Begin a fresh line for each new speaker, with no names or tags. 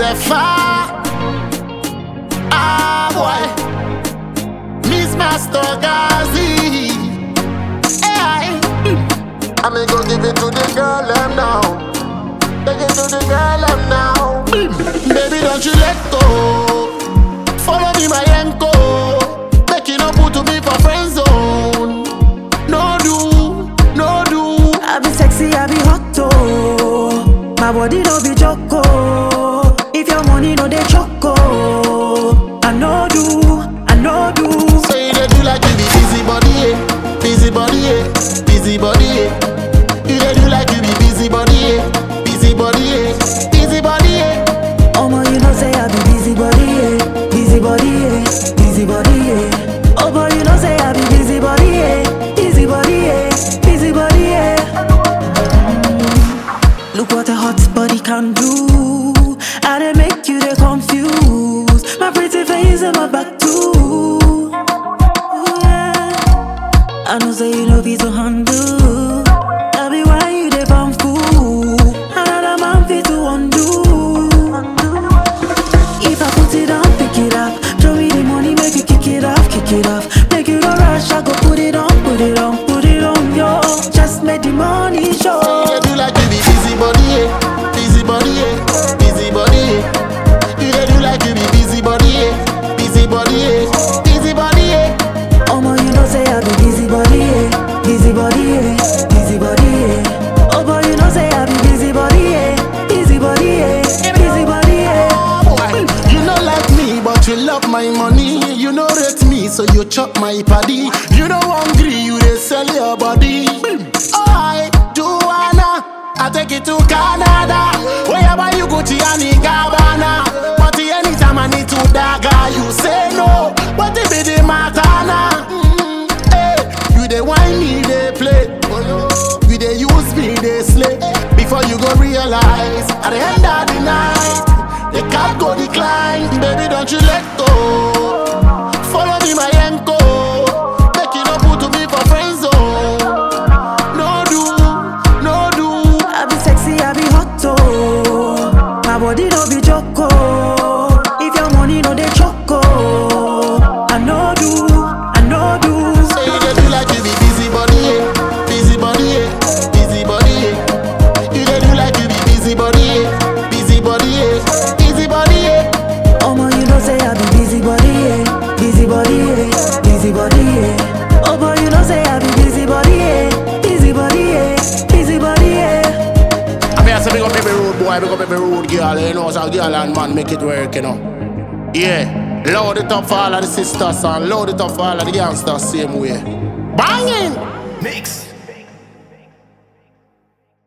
say far. Ah boy, Miss Master Gazi. Hey, I'm gonna go give it to the girl them now. Take it to the girl them now. Baby, don't you let go. Follow me, my anchor. Make you no put to me for friend zone. No do, no do.
I be sexy, I be hot oh. My body no be joko. If your money no dey choco, I know do, I know do.
Say they do like you be busy body, eh? Busy body, eh? Busy body, eh? You they do like you be busy body, eh? Busy body, eh? Busy body, eh?
Omo, you know say I be busy body, yeah. Busy body, yeah. Busy body, yeah. Oh boy, you know say I be busy body, yeah. Busy body, yeah. Busy body, yeah. Mm. Look what a hot body can do. I dey make you dey confused. My pretty face and my back too. Ooh, yeah. I know say you know be to handle. That be why you dey bum fool. Another man fit to undo. If I put it on, pick it up. Show me the money, make you kick it off, kick it off. Make you no rush, I go put it on, put it on, put it on, yo. Just make the money show.
You they do like you be busy body, eh? Busy body, eh? Busy body, eh? You they do like you be busy body, eh? Busy body, eh? Busy body, eh?
Omo, you know say I be busy body, yeah. Busy body, yeah. Busy body, yeah. Oh boy, you know say I be busy body, yeah. Busy body, yeah. Busy body, yeah.
Boy, You know like me, but you love my money. You know rate me, so you chop my paddy. You know hungry, you they sell your body. I Joanna, I take it to Canada. Wherever you go, Gianni Gabbana. But anytime I need to dagger, you say no. What it be the matter now? Mm, hey, you they whine me, they play. You they use me, they slay. Before you go realize, at the end of the night, the cat go decline. Baby, don't you let go. Follow me, my anchor. Make you no put to me for friend zone. No do, no do.
I be sexy, I be hot oh. My body no be joko. If your money no dey choco, I know do, I know do.
Say you dey do like you be busy body, eh? Busy body, eh? Busy body, eh? You dey do like you be busy body, eh? Busy body, eh? Busy body, eh?
Omo, you know say I be busy body, yeah. Busy body, yeah. Busy body, yeah. Oh boy, you know say I be busy body, yeah. Busy body, yeah. Busy body, yeah.
I mean, I say big up every road boy, big up every road girl, you know, so girl and man make it work, you know. Yeah, load it up for all of the sisters and load it up for all of the gangsters same way. Banging!
Mix.